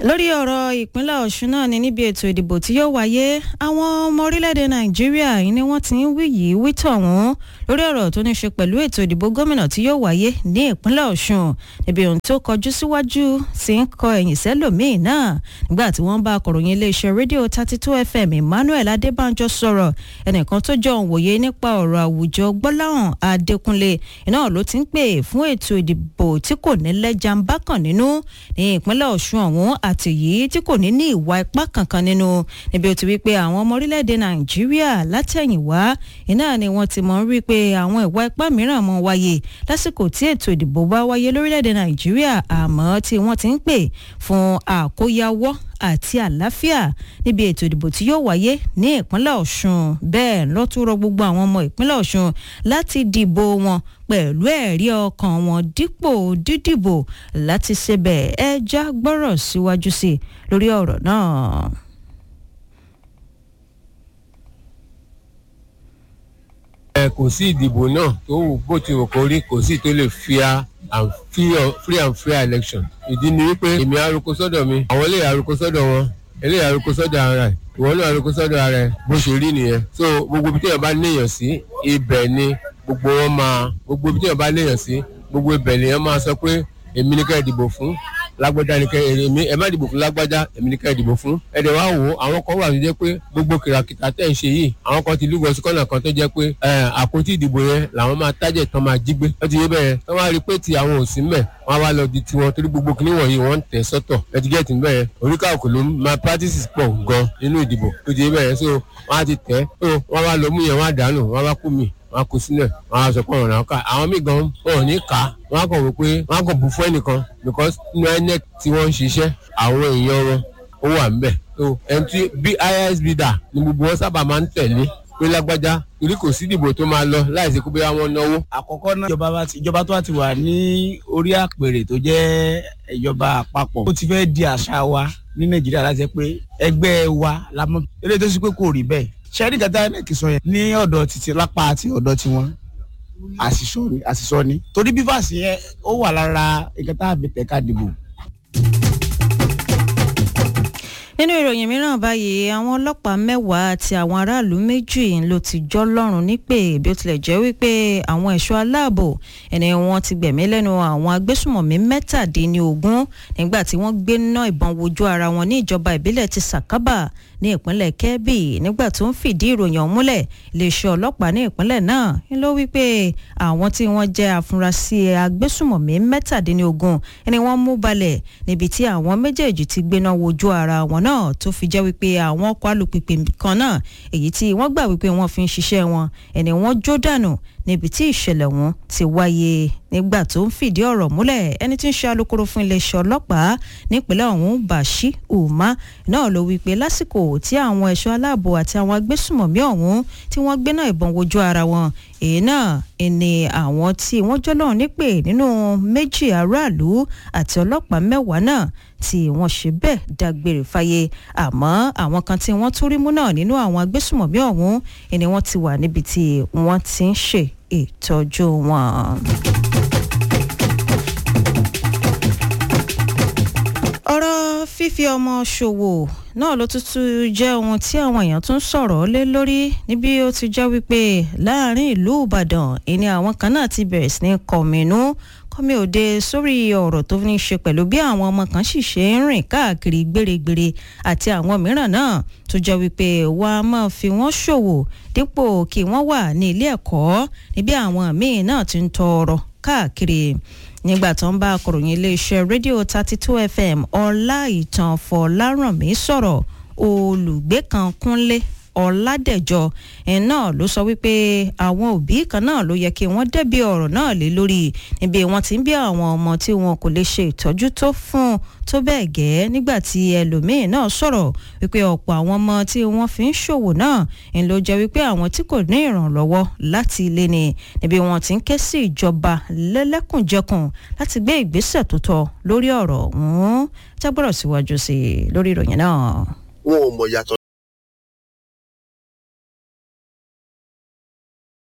lórí ọ̀rọ̀ ìpínlẹ̀ ọ̀ṣun náà ni níbi ètò ìdìbò tí yóò wáyé àwọn ọmọ orílẹ̀-èdè nàìjíríà yìí ni wọ́n ti ń wí yìí wí tọ̀hún lórí ọ̀rọ̀ tó ní ṣe pẹ̀lú ètò ìdìbò gómìnà tí yóò wáyé ní ìpínlẹ̀ ọ̀ṣun níbi ohun tó kọjú síwájú sí ń kọ ẹ̀yìn sẹ́lòmíì náà nígbà tí wọ́n bá akọ̀ròyìn iléeṣẹ́ rédíò thirty two fm emmanuel adébánjọ sọ̀rọ̀ ẹnìkan tó jọ òǹwòye nípa ọ̀rọ̀ àwùjọ gbọ́láhàn adékúnlé iná ló ti ń pè fún ètò ìdìbò tí kò ní lẹ́jà ń bá kàn nínú ní ìpínlẹ̀ ọ̀ṣun ọ̀hún àti yìí tí kò ní ní ìwà ipá kankan nínú níbi ó ti wí pé àwọn ọmọ orílẹ̀-èdè nàìjíríà látẹ̀yìnwá iná ni wọ́n ti mọ̀ ń rí pé àwọn ìwà ipá mìíràn mọ̀ wáyé lásìkò tí ètò ìdìbò bá wáyé lórílẹ̀-èdè nàìjíríà àmọ́ tí wọ́n ti ń pè fún àkóyawọ́ àti àlàáfíà níbi ètò ìdìbò tí yóò wáyé ní ìpínlẹ̀ ọ̀ṣun bẹ́ẹ̀ ló tún rọ gbogbo àwọn ọmọ ìpínlẹ̀ ọ̀ṣun láti dìbò wọn pẹ̀lú ẹ̀rí ọkàn wọn dípò dídìbò láti ṣebẹ̀ ẹja gbọ́rọ̀ síwájú sí i lórí ọ̀rọ̀ náà. ẹ kò sí ìdìbò náà tó wù bó ti wù kó rí kò sí tó lè fia and free and fair election ìdí ni wípé èmi arúgbó sọ́dọ̀ mi àwọn eléyà arúgbó sọ́dọ̀ wọn eléyà arúgbó sọ́dọ̀ ara ẹ̀ ìwọ náà arúgbó sọ́dọ̀ ara ẹ̀ bó ṣe rí nìyẹn so gbogbo ibi tí èèyàn bá léèyàn sí ibẹ̀ ni gbogbo wọn máa gbogbo ibi tí èèyàn bá léèyàn sí gbogbo ibẹ̀ lèèyàn máa sọ pé èmi ní ká ìdìbò fún lágbájá ni kẹ èmi ẹ má dìbò fún lágbájá èmi ní ká ìdìbò fún ẹ dẹ̀ wá wò ó àwọn kan wà tó jẹ́ pé gbogbo kìràkìtà tẹ̀ ń ṣe yìí àwọn kan ti lúgọ sí kọ́nà kan tó jẹ́ pé àpótí ìdìbò yẹn làwọn máa tájẹ̀ tán máa jí gbé wọ́n ti yé bẹ́ẹ̀ tán wá rí pé ti àwọn ò sí mẹ́ wọ́n á wá lọ di tiwọn torí gbogbo kìnní wọ̀nyí wọ́n ń tẹ̀ sọ́tọ̀ ẹ ti gẹ́ẹ̀tì bẹ́ẹ̀ oríkàkùn ló máa practices pọ̀ gan nínú ìdìbò tó ti yé bẹ́ẹ̀ so wọ́n á ti tẹ̀ so wọ́n wá lọ mú yẹn wọ́n á dànù wọ́n á kú mi wọn kò sílẹ̀ wọn á sọ pé ọ̀ràn náà ká àwọn míì gan wọn ò ní kà á wọn á kàn wò pé wọn á kàn bù fún ẹnìkan because inú inec tí wọ́n ń ṣiṣẹ́ àwọn èèyàn wọn ó wà ń bẹ̀ so ẹni tí bí isb dà ni gbogbo wọn sábà máa ń tẹ̀lé pé lágbájá torí kò sí ìdìbò tó máa lọ láìsí pé bóyá wọn náwó. àkọ́kọ́ náà ìjọba bá ti ìjọba tó bá ti wà ní orí àpèrè tó jẹ́ ìjọba àpapọ̀ ó ti fẹ́ di àṣà wa ní nàìjíríà láti jẹ́ pé ẹgbẹ́ wa la mọ̀ eléyìí tó sì pé kò rí bẹ́ẹ̀ sẹ́rí kẹta ẹ̀nẹ́kì sọ yẹn ní ọ̀dọ̀ títí lápá àti ọ̀dọ̀ tiwọn àṣìṣọ́ ni torí bífàsì yẹn ó wà lára nǹkan tá a fi tẹ̀ka dìbò. nínú ìròyìn mìíràn báyìí àwọn ọlọ́pàá mẹ́wàá àti àwọn aráàlú méjì ló ti jọ́ lọ́rùn nípè bí ó tilẹ̀ jẹ́ wípé àwọn ẹ̀ṣọ́ aláàbò ẹni wọ́n ti gbẹ̀mí lẹ́nu àwọn agbésùmọ̀mí mẹ́tàdínlógún nígbà tí wọ́n gbé ná ìbọn wojú ara wọn ní ìjọba ìbílẹ̀ ti sàkábà ní ìpínlẹ̀ kebbi nígbà tó ń fìdí ìròyìn ọ̀hún múlẹ̀ iléeṣẹ́ ọlọ́pàá ní ìpínlẹ̀ náà ń ló wí pé àwọn tí wọ́n jẹ́ afurasí agbésùmọ̀mí mẹ́tàdínlógún ni wọ́n mú balẹ̀ níbi tí àwọn méjèèjì ti gbéná wojú ara wọn náà tó fi jẹ́ wípé àwọn ọkọ̀ alùpùpù kan náà èyí tí wọ́n gbà wípé wọ́n fi ń ṣiṣẹ́ wọn ẹni wọ́n jó dànù níbi tí ìṣẹ̀lẹ̀ ọ̀hún ti wáyé nígbà tó ń fìdí ọ̀rọ̀ múlẹ̀ ẹni tí ń ṣe alukoro fún iléeṣẹ́ ọlọ́pàá nípínlẹ̀ ọ̀hún bàṣí umar náà ló wí pé lásìkò tí àwọn ẹ̀ṣọ́ aláàbò àti àwọn agbésùmọ̀mí ọ̀hún tí wọ́n gbé náà ìbọn wojú ara wọn èyí náà ni àwọn tí wọ́n jọ́lọ́ nípè nínú méjì aráàlú àti ọlọ́pàá mẹ́wàá náà tí wọ́n ṣe bẹ́ẹ̀ dágbére fáyé àmọ́ àwọn kan tí wọ́n tún rí mú náà nínú àwọn agbésùmọ̀mí ọ̀hún ni wọ́n ti wà níbi tí wọ́n ti ń ṣe ìtọ́jú wọn. ọ̀rọ̀ fífi ọmọ ṣòwò náà ló tútù jẹ́ ohun tí àwọn èèyàn tún sọ̀rọ̀ lé lórí níbi ó ti jẹ́ wípé láàrin ìlú ìbàdàn ìní àwọn kan náà ti bẹ̀rẹ̀ sí ní kọ̀mínú kọ́mi òde sórí ọ̀rọ̀ tó ní í ṣe pẹ̀lú bí àwọn ọmọ kan sì ṣe ń rìn káàkiri gbèrègbèrè àti àwọn mìíràn náà tó jẹ́ wípé wọ́n á máa fi wọ́n ṣòwò dípò kí wọ́n wà ní ilé ẹ̀kọ́ níbi àwọn míì náà ti ń tọrọ káàkiri nígbà tó ń bá akọ̀ròyìn iléeṣẹ́ rédíò thirty two fm ọlá ìtàn fọlárànmí sọ̀rọ̀ olùgbé kan kúnlé ọ̀làdẹ̀jọ ẹ̀ náà ló sọ wípé àwọn òbí kan náà ló yẹ kí wọ́n dẹ́bi ọ̀rọ̀ náà lé lórí níbi wọ́n ti ń bí àwọn ọmọ tí wọn kò lè ṣe ìtọ́jú tó fún tó bẹ́ẹ̀ gẹ́ nígbà tí ẹlòmíín náà sọ̀rọ̀ wípé ọ̀pọ̀ àwọn ọmọ tí wọ́n fi ń ṣòwò náà ń ló jẹ́ wípé àwọn tí kò ní ìrànlọ́wọ́ láti ilé ni níbi wọ́n ti ń ké sí ìjọba lẹ́lẹ́kùnjẹkùn láti gbé ìgbésẹ̀ tó tọ́ lórí ọ̀rọ̀ ọ̀hún jágbọ́rọ̀ síwájú sí i lórí ìròyìn náà. wọn ò mọ̀ yàtọ̀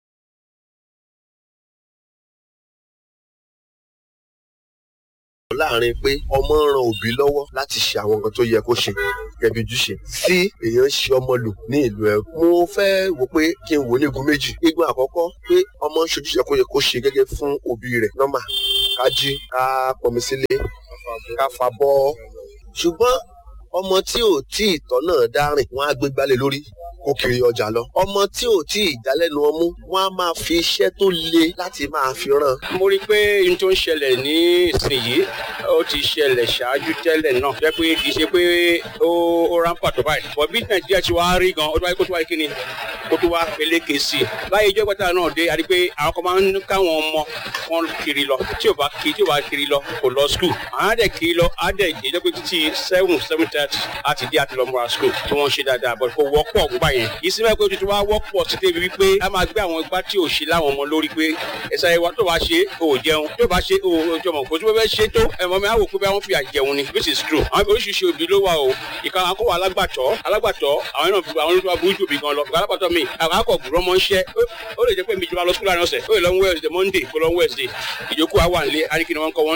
láàrin láàrin pé ọmọ ń ran òbí lọ́wọ́ láti ṣe àwọn nǹkan tó yẹ kó ṣe gẹ́gẹ́ bí ojúṣe sí èèyàn ń ṣe ọmọ lò ní ìlú ẹ̀ mo fẹ́ wò pé kí n wò ní igun méjì igun àkọ́kọ́ pé ọmọ ń ṣojúṣe kó yẹ kó ṣe gẹ́gẹ́ fún òbí rẹ̀ nọ́mà ká jí ká pọnmi sílé ká fa bọ́ ṣùgbọ́n ọmọ tí ò tí ì tọ́ náà dárìn wọ́n á gbé gbálẹ̀ lórí kó kiri ọjà lọ ọmọ tí ò tí ì jálẹ́nu ọmú wọ́n á máa fi iṣẹ́ tó le láti máa fi ràn. mo rí i pé ohun tó ń ṣẹlẹ̀ ní ìsinyìí ó ti ṣẹlẹ̀ ṣáájú tẹ́lẹ̀ náà jẹ́ pé kì í ṣe pé ó ó ráńpà tó báyìí bọ̀ bí nàìjíríà ti wá rí gan ó tó wáyé kó tó wáyé kí ni kó tó wá peléke sí i láyé ìjọ ìgbàta náà dé àti pé àwọn kan máa ń káwọn ọmọ wọn kiri lọ tí ò bá kiri tí ò bá kiri lọ kò lọ skul àwọn á dẹ̀ kiri lọ á dẹ̀ ìjọ pé títí seven seven thirty àti dé àti lọ múra skul tí wọ́n ṣe dáadáa bọ̀ kò wọ́pọ̀ gbogbo yẹn ìsinmi pé tuntun wá wọ́pọ̀ sí débi wípé a máa gbé àwọn ipá tí ò ṣe láwọn ọmọ lórí pé ẹ̀sà ìwà tó bá ṣe ò jẹun tó bá ṣe ò jọmọ̀ kò tí wọ́n fẹ́ ṣe tó ẹ̀mọ́ mi á wò pé bí wọ́n fi àjẹun ni which is true àwọn oríṣiríṣi òbí ló wà o ìka akọ́wọ́ alágbàtọ́ alágbàtọ́ àwọn náà fi àwọn olùtọ́ burú jù bí gan lọ ìka alágbàtọ́ mi àwọn akọ̀ gbùrọ̀ mọ́ ń ṣẹ́ ó lè jẹ́ pé mi jọba lọ sukúlù àná ọ̀sẹ̀ ó lè lọ Wednesday Monday kó lọ Wednesday ìjókòó àwọn àlẹ́ àríkì ni wọ́n kọ́ wọn.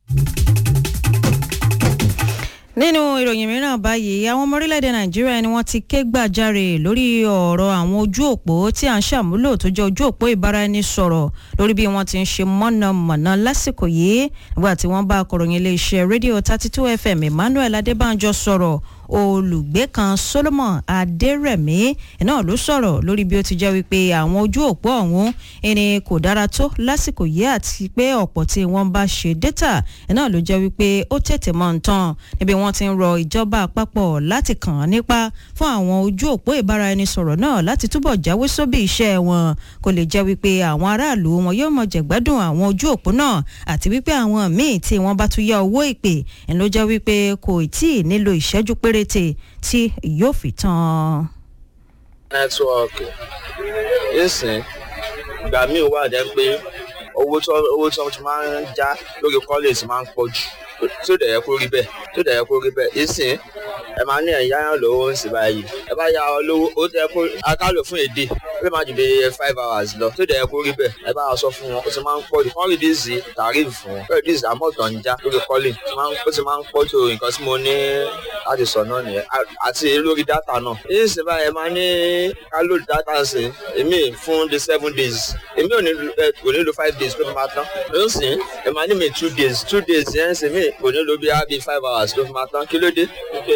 nínú ìròyìn mìíràn báyìí àwọn ọmọ orílẹ̀-èdè nàìjíríà ni wọ́n ti ké gbàjarè lórí ọ̀rọ̀ àwọn ojú òpó tí à ń ṣàmúlò tó jẹ́ ojú òpó ìbáraẹnisọ̀rọ̀ lórí bí wọ́n ti ń ṣe mọ̀nàmọ́ná lásìkò yìí nígbà tí wọ́n bá akọ̀ròyìn iléeṣẹ́ rédíò thirty two fm emmanuel adébánjọ sọ̀rọ̀ olùgbé kan solomon adérẹ̀mí náà ló sọ̀rọ̀ lórí bí ó ti jẹ́ wípé àwọn ojú òpó ọ̀hún ẹni kò dára tó lásìkò yìí àti pé ọ̀pọ̀ tí wọ́n bá ṣe dátà náà ló jẹ́ wípé ó tètè mọ́ ń tán níbi wọ́n ti ń rọ ìjọba àpapọ̀ láti kàn án nípa fún àwọn ojú òpó ìbáraẹnisọ̀rọ̀ náà láti túbọ̀ jáwé sóbì iṣẹ́ wọn kò lè jẹ́ wípé àwọn aráàlú wọn yóò mọ jẹ̀gbádùn àwọn ojú òpó náà àti wípé àwọn míì tí wọ́n bá tún yá owó ìpè ń ló jẹ́ wípé kò tí ì nílò ìṣẹ́jú péréte tí yóò fi tán. nẹ́tíwọ́ọ̀kì ìsìn ìgbà míì wà jẹ́ pé owó tó owó tó ti máa ń já lórí kọ́lẹ̀sì máa ń pọ̀ jù tí ó dẹ̀ yẹ kó rí bẹ́ẹ̀ tí ó dẹ̀ yẹ kó rí bẹ́ẹ̀ ìsìn ẹ máa ní ẹ̀yà yàn lówó ń sì báyìí ẹ bá ya ọ lówó ó tẹ kó akálò fún èdè ó lè má ju bí five hours lọ tí ó dẹ̀ yẹ kó rí bẹ́ẹ̀ ẹ bá sọ fún wọn ó ti máa ń pọ̀ jù kọ́ rìdíìsì tàrífù fún wọn rìdíìsì àmọ́tọ̀ ń já lórí kọ́lẹ̀ ó ti máa ń pọ̀ jù nǹkan tí mo ní láti sọ náà nìyẹn àti lórí dátà náà ìsìn báyìí ẹ máa ní ká lóòdù dátà sí èmi fún the seven days èmi ò ní kò ní lo five days pé mo máa tán ló ń sìn ẹ máa ní mi two days two days yẹn ń sìn mí kò ní lo bí i five hours ló fi máa tán kí ló dé.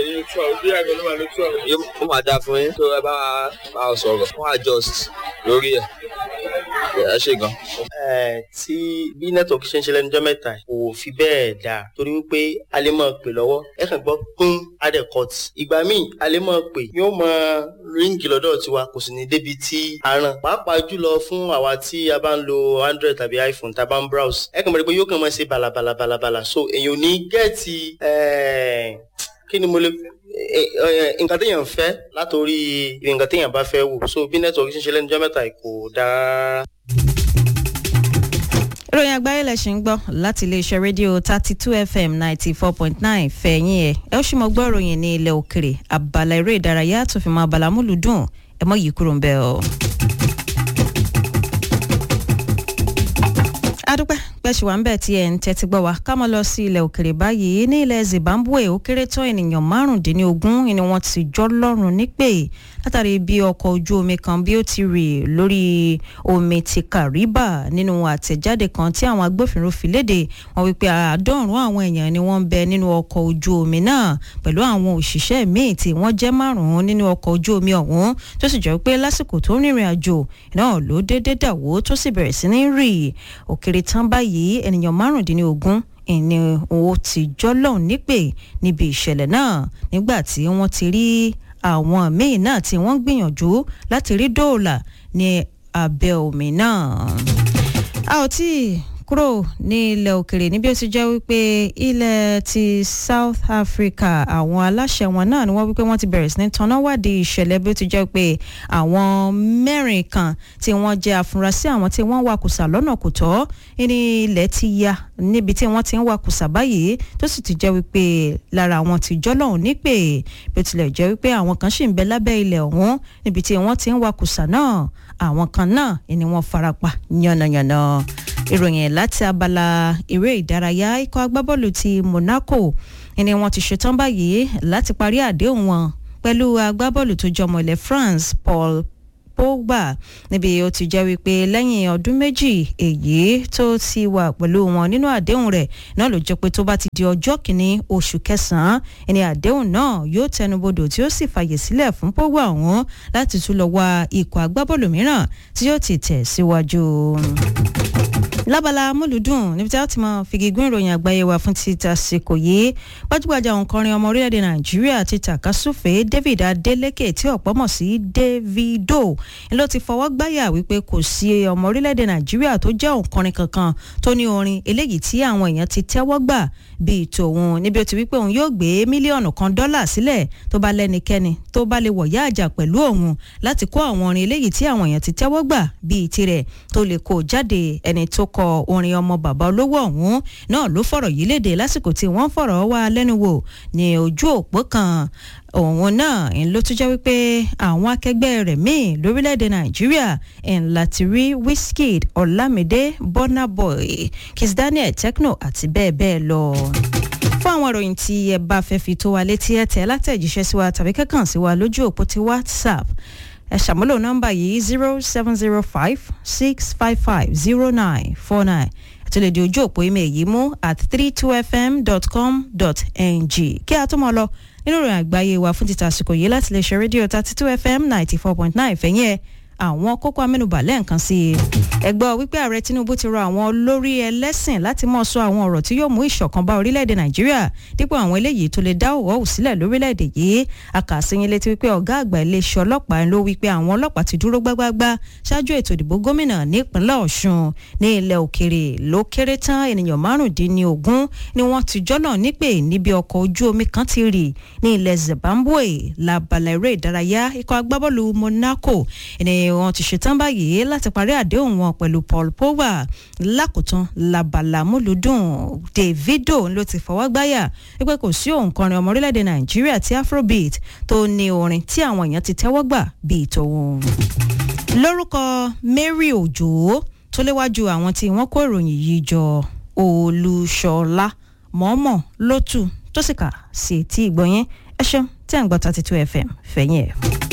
ó máa dáa fún yín tó ẹ bá máa sọ̀rọ̀ fún adjust lórí ẹ̀ ẹ ṣe gan. tí bí nẹ́tọ̀ọ̀kì ṣe ń ṣe lẹ́nu ọjọ́ mẹ́ta kò fi bẹ́ẹ̀ dáa torí wípé a lè máa pè lọ́wọ́ ẹ kàn gbọ́ pín adẹ́kọ̀t ìgbà míì a lè máa pè yóò máa ríǹgì lọ́dọ̀ tiwa kò sì ní débi tí a ràn pàápàá jùlọ fún àwa tí a bá ń lo android tàbí iphone tá a bá ń browse ẹ kàn mọ̀ pé yóò kàn máa ṣe balabalabala so èèyàn ò ní gẹ́ẹ̀tì kí ni mo lè nǹkan téèyàn fẹ́ látòrí nǹkan téèyàn bá fẹ́ wò so bí nẹ́tọ̀ọ̀kì ṣe ń ṣe lẹ́nu ọjọ́ mẹ́ta kò dáa ìròyìn àgbáyé lẹ̀ ṣì ń gbọ́ láti iléeṣẹ́ rédíò thirty two fm ninety four point nine fẹ̀yìn ẹ̀ ẹ ó sì mọ gbọ́ ìròyìn ní ilẹ̀ òkèrè abala eré ìdárayá tó fi mọ abala múlùdùn ẹ mọ yìí kúrò ń bẹ̀ ọ́. adúpẹ́ pẹ̀sì wà ń bẹ̀ tí ẹ̀ ń tẹ́tí gbọ́ wa ká mọ́ lọ sí ilẹ̀ òkèrè báyìí ní ilẹ̀ zimbabwe ó kéré tán ènìyàn márùndínlógún ni wọ́n ti jọ́ lọ́rùn nípè látàrí bí ọkọ̀ ojú omi kan bí ó ti rì lórí omi ti kariba nínú àtẹ̀jáde kan tí àwọn agbófinró fi léde wọ́n wípé àádọ́rùn àwọn èèyàn ni wọ́n ń bẹ nínú ọkọ̀ ojú omi náà pẹ̀lú àwọn òṣìṣẹ́ míì tí wọ́n jẹ́ márùn-ún nínú ọkọ̀ ojú omi ọ̀hún tó sì jẹ́ pé lásìkò tó rìnrìn àjò náà ló déédéé dàwó tó sì bẹ̀rẹ̀ sí ní rì òkèrè tán báyìí ènìyàn márùndínlógún ìní owó ti jọ́lọ́hún nípè níbi ìṣẹ̀lẹ̀ náà nígbà tí wọ́n ti rí àwọn míì náà tí wọ́n gbìyànjú láti rí dóòlà ní abẹ́ omi náà. a ò tí ì kúrò ní ilẹ̀ òkèrè níbi ó ti jẹ́ wípé ilẹ̀ ti South Africa àwọn aláṣẹ wọn náà ni wọ́n wípé wọ́n ti bẹ̀rẹ̀ sí ní tanná wádìí ìṣẹ̀lẹ̀ bí ó ti jẹ́ pé àwọn mẹ́rin kan tí wọ́n jẹ́ afurasí àwọn tí wọ́n wakùsà lọ́nà kò tọ́ ní ilẹ̀ ti ya níbi tí wọ́n ti ń wakùsà báyìí tó sì ti jẹ́ wípé lára àwọn ti jọ́lọ́hún nípè bí ó tilẹ̀ jẹ́ wípé àwọn kan sì ń bẹ lábẹ́ ilẹ̀ ọ̀hún níbi tí wọ́n ti ń wakùsà náà àwọn kan náà ni wọ́n farapa yánnayànna ìròyìn láti abala eré ìdárayá ikọ̀ agbábọ́ọ̀lù ti Monaco ni wọ́n ti ṣetán báyìí láti parí àdéhùn wọn pẹ̀lú agbábọ́ọ̀lù tó jọmọ ilẹ̀ France Paul Pogba níbi ó ti jẹ́ wípé lẹ́yìn ọdún méjì èyí tó ti wà pẹ̀lú wọn nínú àdéhùn rẹ̀ náà ló jẹ́ pé tó bá ti di ọjọ́ kìíní oṣù kẹsàn-án ẹni àdéhùn náà yóò tẹnubodò tí ó sì fàyè sílẹ̀ fún Pogba ọ̀hún láti tún lọ wá ikọ̀ agbábọ́ọ̀lù mìíràn tí yóò ti tẹ̀ síwájú lábala amúlùdùn níbi tí a ti mọ fìgigún ìròyìn àgbáyé wa fún ti tàsìkò yìí gbajúgbajà òǹkọrin ọmọ orílẹ̀-èdè nàìjíríà ti tàkasúfèé david adeleke tí ọ̀pọ̀ mọ̀ sí davido ló ti fọwọ́ gbáyà wípé kò sí ọmọ orílẹ̀-èdè nàìjíríà tó jẹ́ òǹkọrin kankan tó ní orin eléyìí tí àwọn èèyàn ti tẹ́wọ́ gbà bíi tòun níbi ó ti wípé òun yóò gbé mílíọ̀nù kan dọ́là sílẹ̀ tó bá lẹ́nikẹ́ni tó bá lè wọ̀yá àjà pẹ̀lú òun láti kó àwọn orin eléyìí tí àwọn èèyàn ti tẹ́wọ́ gbà bíi tirẹ̀ tó lè kó jáde ẹni tó kọ orin ọmọ bàbá olówó ọ̀hún náà ló fọ̀rọ̀ yìí léde lásìkò tí wọ́n fọ̀rọ̀ wá lẹ́nu wò ní ojú òpó kan òun náà ń ló tún jẹ́ wípé àwọn akẹgbẹ́ rẹ̀ míì lórílẹ̀‐èdè nàìjíríà ń láti rí Wizkid Ọlámídé Burna Boy Kiss Daniel Tekno àti bẹ́ẹ̀ bẹ́ẹ̀ lọ fún àwọn ìròyìn tí ẹ bá fẹ́ fi tó wa létí ẹ tẹ̀ látẹ̀jíṣẹ́ sí wa tàbí kẹ́kàn sí wa lójú òpó ti WhatsApp ẹ ṣàmúlò nọ́mbà yìí zero seven zero five six five five zero nine four nine àti lè di ojú òpó email yìí mú at three two fm dot com dot ng kí a tó mọ lọ nínú ìròyìn àgbáyé wa fún títa àsìkò yìí láti lè ṣe rédíò thirty two fm ninety four point nine fẹ̀yìn ẹ̀ àwọn kókó amẹ́nubà lẹ́ẹ̀kan sí i ẹgbọ́ wípé ààrẹ tinubu ti rọ àwọn olórí ẹlẹ́sìn láti mọ̀ sọ àwọn ọ̀rọ̀ tí yóò mú ìṣọ̀kan bá orílẹ̀-èdè nàìjíríà dípò àwọn eléyìí tó lè dá òwò òwò sílẹ̀ lórílẹ̀-èdè yìí akàṣeyìn létí wípé ọ̀gá àgbà iléeṣẹ́ ọlọ́pàá ló wípé àwọn ọlọ́pàá ti dúró gbágbágbá ṣáájú ètò ìdìbò gómìnà nípínlẹ̀ ọ̀ṣun ní ilẹ̀ òkèrè ló kéré tán ènìyàn márùndínlógún ni wọ́n ti jọ́nà nípè níbi ọkọ̀ ojú omi kan ti rì ní ilẹ̀ zimbabwe labala eré ìdárayá ikọ̀ agbábọ́ọ̀lù monaco ẹni wọn ti ṣetán báyìí láti parí àdéhùn wọn pẹ̀lú Paul Pogba lákòótán labala múlùdùn Davido ló ti fọwọ́ gbáyà wípé kò sí òǹkọrin ọmọ orílẹ̀-èdè Nàìjíríà tí Afrobeat tó ní orin tí àwọn èèyàn ti tẹ́wọ́ gbà bíi tòun. lórúkọ Mary Òjò tó léwájú àwọn tí wọ́n kó ìròyìn yìí jọ Olúṣọlá mọ́mọ́ lótú tó sì kà sí etí ìgbọ̀nyẹn ẹ ṣeun tí à ń gbọ́ thirty two FM fẹ̀yìn ẹ̀.